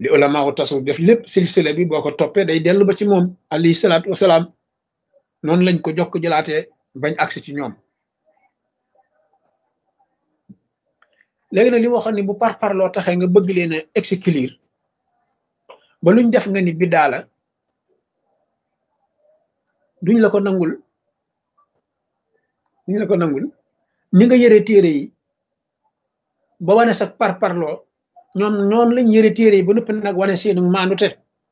li ulama u tasawuf def lépp silsila bi boo ko toppee day dellu ba ci moom alayhi salaatu wasalaam noonu lañ ko jokk jëlaatee bañ agsi ci ñoom léegi nag li ma waxoon ni bu par parloo taxee nga bëgg leen a exclure ba luñ def nga ni biddaa la duñ la ko nangul duñ la ko nangul ni nga yëre téere yi ba wane sa par parloo ñoom noonu lañ yëre téere yi ba noppi nag wane seenu maandute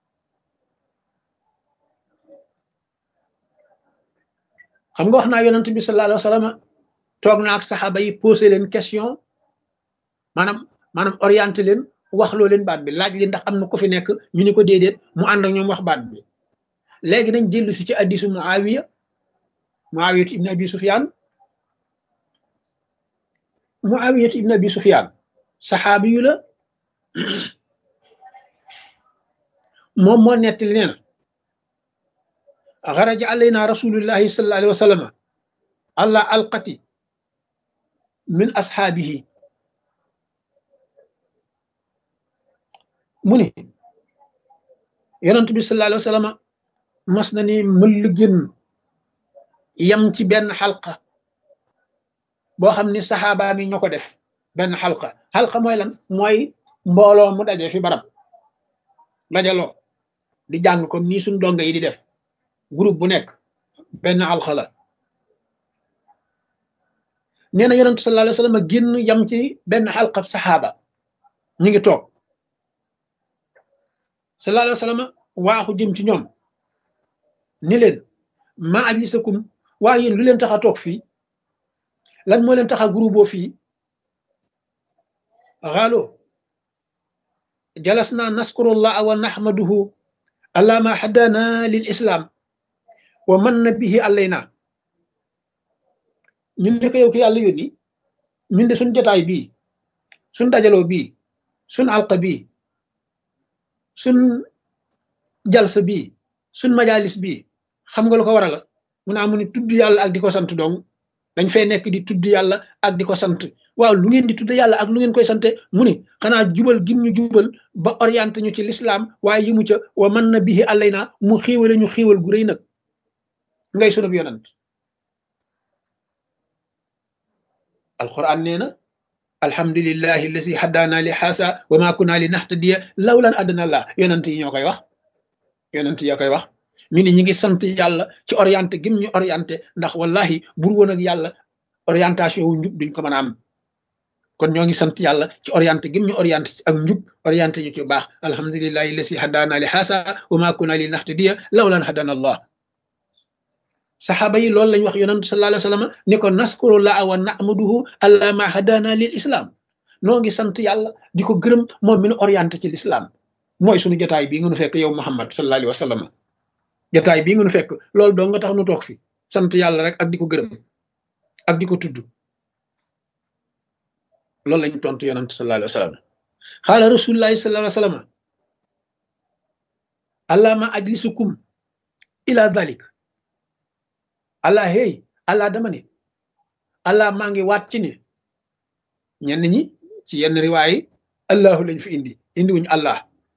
xam nga wax naa yonent bi sallallahu alayhi wa sallam toog na ak saxaaba yi posé leen question maanaam maanaam orienté leen wax loo leen baat bi laaj leen ndax am na ko fi nekk ñu ni ko déedéet mu ànd ak ñoom wax baat bi léegi nañ jëllu si ci addisu muawiya muawiyatu ibn abi sufyan muawiyatu ibn abi sufyan saxaabi yu la moom moo nettali nee na xaraja alayna rasulullahi sallallahu alayhi wa sallam allah alqati min ashaabihi mu ni yonent bi sallallahu alayhi wa sallam mas na ni mëll gën yam ci benn xalqa boo xam ni saxaaba mi ñoo ko def benn xalqa xalqa mooy lan mooy mbooloo mu daje fi barab dajaloo di jàng comme nii suñ donga yi di def groupe bu nekk benn xalqa la nee na yonent sallallahu alayhi wa sallam génn yam ci benn xalqa saxaaba ñu ngi toog sallallahu alayhi wa sallam waaxu jëm ci ñoom ni leen ma ajlisakum waaye yéen lu leen tax a toog fii lan moo leen tax a groupe fii xaalo jalasna naskurullah wa nahmaduhu ala ma haddana lil islam wa manna bihi alayna ñun ne ko yow ki yàlla yónni ñun de suñ jotaay bii suñ dajaloo bii suñ alqa bii suñ jalsa bii suñ majalis bii xam nga lu ko waral mu naa mu ni tudd yàlla ak di ko sant dong dañ fay nekk di tudd yàlla ak di ko sant waaw lu ngeen di tudd yàlla ak lu ngeen koy sante mu ni xanaa jubal gim ñu jubal ba orienté ñu ci lislaam waaye yi mu ca wa man na bihi allay naa mu xiiwale ñu xiiwal gu rëy nag ngay sunub yonant alquran nee na alhamdulillahi allazi haddaana li xaasa wa ma kunna li nahtadiya lawlan addana allah yonant yi ñoo koy wax yonent yaa koy wax ñu ni ñi ngi sant yàlla ci orienté gim ñu orienté ndax wallahi bur woon ak yàlla orientation wu njub duñ ko mën a am kon ñoo ngi sant yàlla ci orienté gim ñu orienté ak njub orienté ñu ci baax alhamdulillahi lasi hadana li xaasa wa ma kunna li nahtadiya lawlan hadana allah saxaaba yi loolu lañ wax yonent sallallahu alayhi wa sallam ni ko naskurullah wa nahmaduhu alla ma hadana lil islam noo ngi sant yàlla di ko gërëm moom mi nu orienté ci l'islam mooy suñu jotaay bii nga nu fekk yow Muhammad sallallahu alayhi wa sallam jotaay bii nga nu fekk loolu doo nga tax nu toog fi sant yàlla rek ak di ko gërëm ak di ko tudd loolu lañ tontu yonent sallallahu alayhi wa sallam xaala rasulullahi sallallahu alayhi wa sallam allahma ajlisukum ila dhalik allah hey allah dama ne allah maa ngi waat ci ne ñenn ñi ci yenn riwaay allahu lañ fi indi indi wuñu allah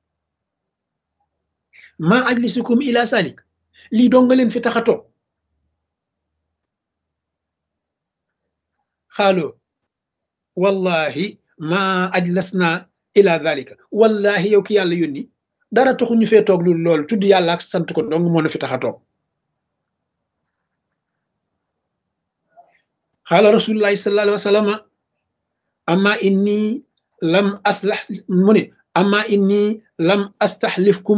ma ajlisukum ila salik lii doo nga leen fi tax a toog xaaloo wallahi ma ajlasna ila dalika wallahi yow ki yàlla yónni dara taxu ñu fee toog lu loolu tudd yàlla ak sant ko dong moo na fi tax a toog xaala rasulullahi sallallahu alayhi wa sallam amma inni lam aslax mu ne amma inni lam astaxlifkum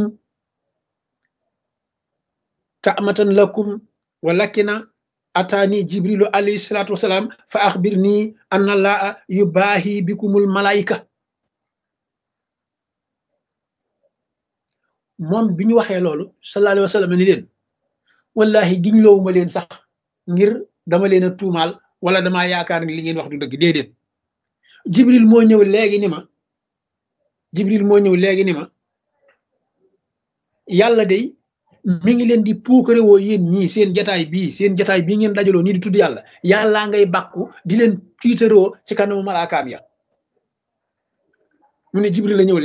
kaamatan lakum walakina ataani jibrilu alayhi salatu wasalaam fa axbirni anna allaha yubaahi bikumul malaayika moom bi ñu waxee loolu sallallahu alayhi wa sallam ni leen wallahi giñ loowuma leen sax ngir dama leen a tuumaal wala damaa yaakaar ni li ngeen wax du dëgg déedéet jibril moo ñëw léegi ni ma jibril moo ñëw léegi ni ma yàlla day mi ngi leen di puukare woo yéen ñii seen jataay bii seen jataay bii ngeen dajaloo nii di tudd yàlla yàllaa ngay bàkku di leen tiitaroo ci kanamu malaakaam ya mu ne jibril la ñëw